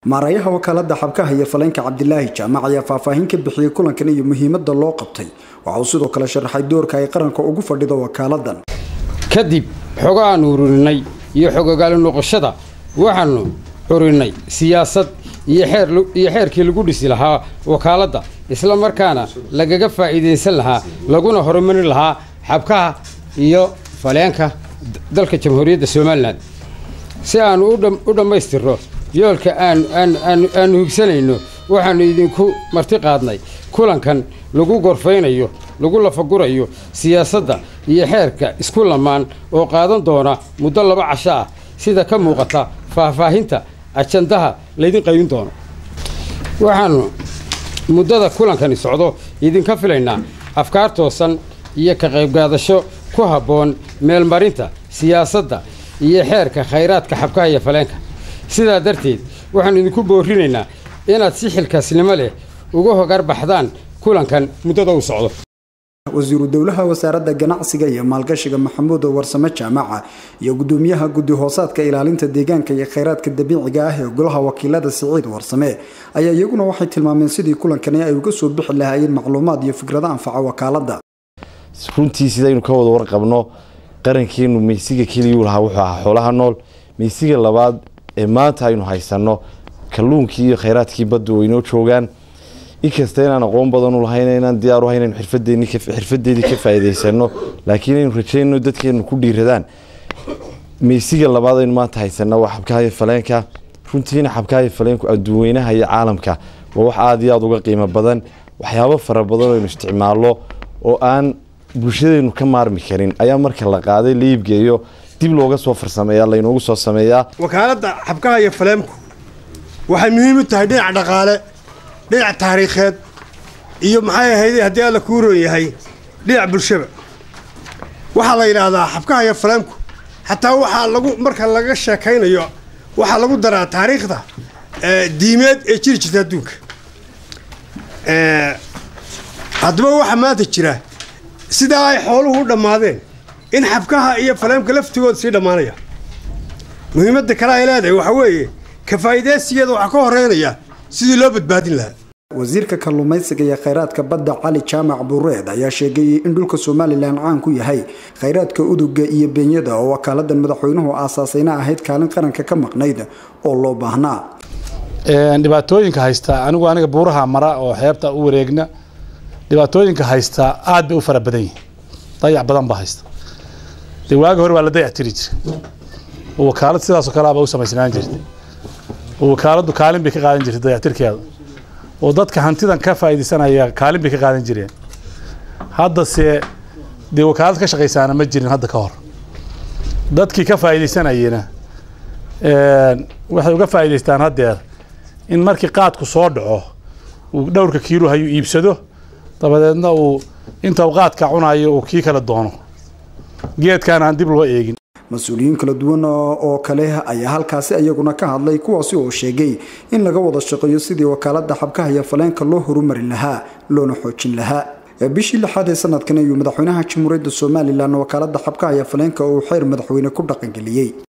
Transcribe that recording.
maarayaha wakaalada xabkaha iyo faleenka cabdilaahi jaamac ayaa faahfaahin ka bixiyey kulankan iyo muhiimada loo qabtay waxa uu sidoo kale sharaxay doorka ay qaranka ugu fadhido wakaaladan kadib xogo aanu ururinay iyo xogogaali noqoshada waxaanu curinay siyaasad iyo xeerkii lagu dhisi lahaa wakaaladda isla markaana lagaga faa'iidaysan lahaa laguna horumarin lahaa xabkaha iyo faleenka dalka jamhuuriyadda somalilan si aanu u dhammaystirno yoolka aanu higsanayno waxaannu idinku marti qaadnay kulankan lagu gorfaynayo lagu lafagurayo siyaasadda iyo xeerka isku lamaan oo qaadan doona muddo laba casho ah sida ka muuqata faahfaahinta ajandaha laydin qaybin doono waxaannu muddada kulankani socdo idinka filaynaa afkaar toosan iyo ka qaybgaadasho ku habboon meelmarinta siyaasadda iyo xeerka khayraadka xabkaha iyo faleenka sidaa darteed waxaannu idinku boorinaynaa inaad si xilkaasnimo leh uga hogar baxdaan kulankan muddada uu socdo wasiiru dowlaha wasaaradda ganacsiga iyo maalgashiga maxamuud warsame jaamaca iyo gudoomiyaha guddi hoosaadka ilaalinta deegaanka iyo khayraadka dabiiciga ah ee golaha wakiilada siciid warsame ayaa iyaguna waxay tilmaameen sidii kulankani ay uga soo bixi lahaayeen macluumaad iyo fikrado anfaca wakaalada runtii sidaynu ka wada warqabno qarankeenu meysiga keliyuu lahaa wuxuu ahaa xoolaha nool meysiga labaad ee maanta aynu haysanno kalluunkii iyo khayraadkii baddu waynoo joogaan inkasta inaan aqoon badan u lahayn inaan diyaaru hayn inaynu xirfadeedii ka faa'iidaysano laakiin aynu rajayno dadkeenu ku dhiiradaan meysiga labaad aynu maanta haysanno waa xabkahayo faleenka runtiina xabkahayo faleenku adduunweynaha iyo caalamka waa wax aada iyo aada uga qiimo badan waxyaabo fara badan aynu isticmaalno oo aan bulshadeenu ka maarmi karin ayaa marka la qaaday la iibgeeyo dib looga soo farsameeya laynoogu soo sameeyaa wakaaladda xabkaha iyo faleemku waxay muhiim u tahay dhinac dhaqaale dhinac taariikheed iyo maxay ahayd haddii alla kuu roon yahay dhinac bulshaba waxaa la yidhaahdaa xabkaha iyo faleemku xataa waxaa lagu marka laga sheekaynayo waxaa lagu daraa taariikhda diimeed ee jiri jirta adduunka haddaba waxaa maanta jira sidaa ay xooluhu u dhammaadeen in xabkaha iyo faleemka laftigooda sii dhammaanaya muhiimadda kale ay leedahay waxaa weeye ka faa'iidaysigeeda waxaa ka horeynaya sidii loo badbaadin lahaa wasiirka kalluumaysiga iyo khayraadka badda cali jaamac buureed ayaa sheegay in dhulka somalilan caan ku yahay khayraadka uduga iyo beenyada oo wakaaladan madaxweynuhu aasaasayna ahayd kaalin qaranka ka maqnayd oo loo baahnaa dhibaatooyinka haysta anigu aniga buuraha mara oo xeebta u wareegna dhibaatooyinka haysta aad bay u fara badan yihin dayac badan baa haysta dee waagi hore waa la dayac tiri jira oo wakaalad sidaasoo kaleaba u samaysnaan jirtay oo wakaaladdu kaalin bay ka qaadan jirtay dayactirkeeda oo dadka hantidan ka faa'iidaysanaya kaalin bay ka qaadan jireen haddase dee wakaalad ka shaqaysaana ma jirin hadda ka hor dadkii ka faa'iidaysanayena waxay uga faa'iidaystaan haddeer in markii qaadku soo dhaco uu dhowrka kiilo hayuu iibsado dabadeedna uu inta uu qaadka cunayo uu kii kala doono geedkaan aan dib loo eegin mas-uuliyiin kala duwan oo kale ayaa halkaasi iyaguna ka hadlay kuwaasi oo sheegay in laga wada shaqeeyo sidii wakaalada xabkaha iyo faleenka loo horumarin lahaa loona xoojin lahaa bishii lixaad ee sanadkan ayuu madaxweynaha jamhuuriyadda somalilan wakaalada xabkaha iyo faleenka uu xeer madaxweyne ku dhaqangeliyey